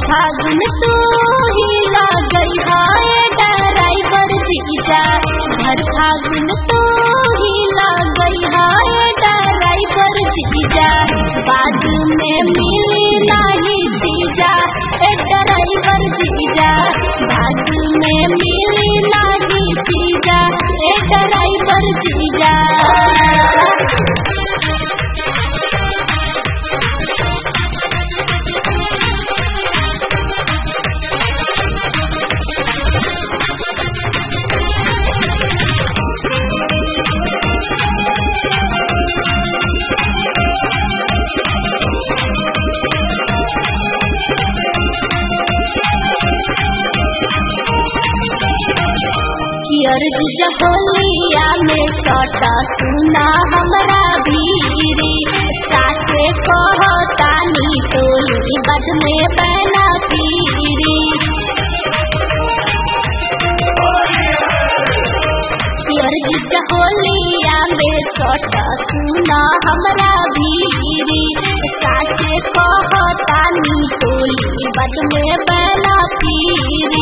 फागुन तू ही गई हाय ड्राइवर जीजा घर फागुन तू ही गई हाय ड्राइवर जीजा बाद में मिली नहीं जीजा ए ड्राइवर जीजा बाद में मिली नहीं जीजा ए ड्राइवर जीजा कियर जहोलिया में सटा सुना हमरा भीरी साथे कहतानी टोली बद में बैना पीरी कियर जहोलिया में सटा सुना हमरा भीरी साथे कहतानी टोली बद में बैना पीरी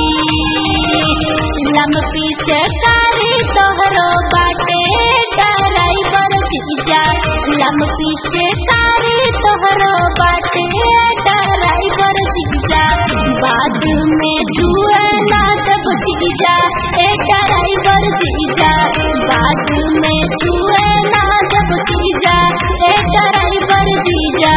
लम पीछे कारी तोहरो बाटे ड्राइवर जीजा लम पीछे कारी तोहरो बाटे ड्राइवर जीजा बाद में छुए ना तब जीजा ए ड्राइवर जीजा बाद में छुए ना तब जीजा ए ड्राइवर जीजा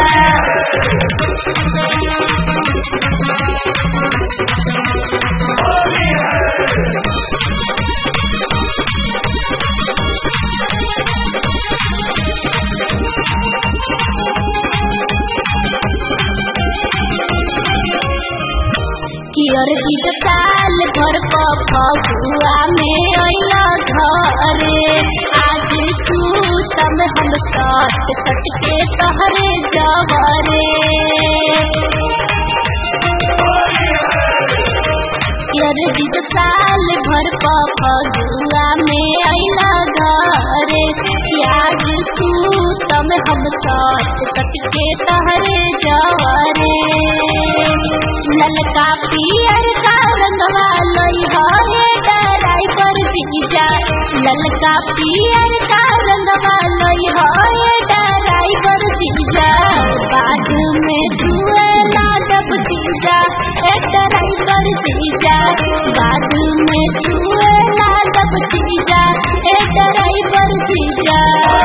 कियर गीत साल भर क फगुआ में अइला घरे आज तू तब हम सट सट के तहरे जवरे कियर गीत साल भर क फगुआ में अइला घरे आज तू तब हम सट सट के तहरे जवरे ललका पियर का रंगवा लई है ड्राइवर जीजा ललका पियर का रंगवा लई है ड्राइवर जीजा बाद में छुए लाडब जीजा ए ड्राइवर जीजा बाद में छुए लाडब जीजा ए ड्राइवर जीजा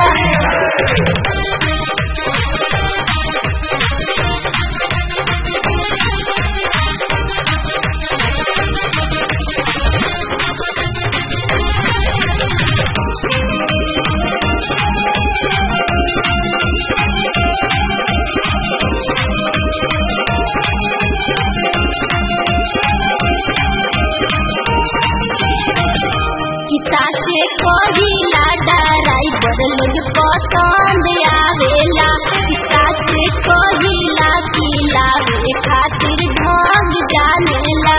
किता के कहिला ड्राइवर लोग पसंद आवेला किता के कहिला किला रे खातिर ढंग जानेला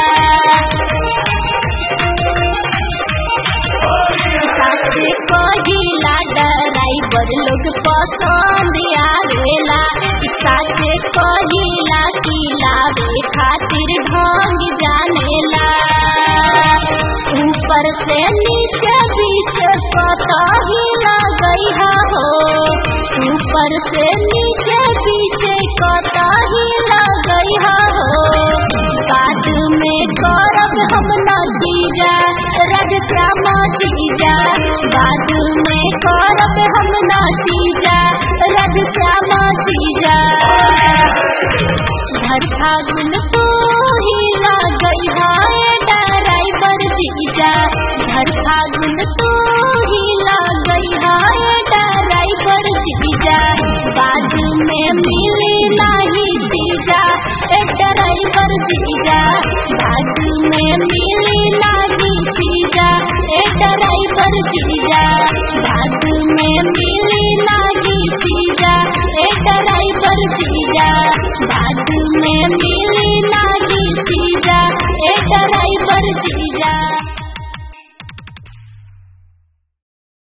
किता के कहिला ड्राइवर लोग पसंद आवेला किता के कहिला किला रे खातिर ढंग जानेला ऊपर से नीचे बीच कतही गई हो ऊपर से नीचे बीच कतही गई हो बाद में करब हम नतीजा रज श्यामा जीजा बाद में करब हम नतीजा रज श्यामा जीजा घर फागुन तू ही गई है ड्राइवर जीजा घर फागुन तू ही गई है ड्राइवर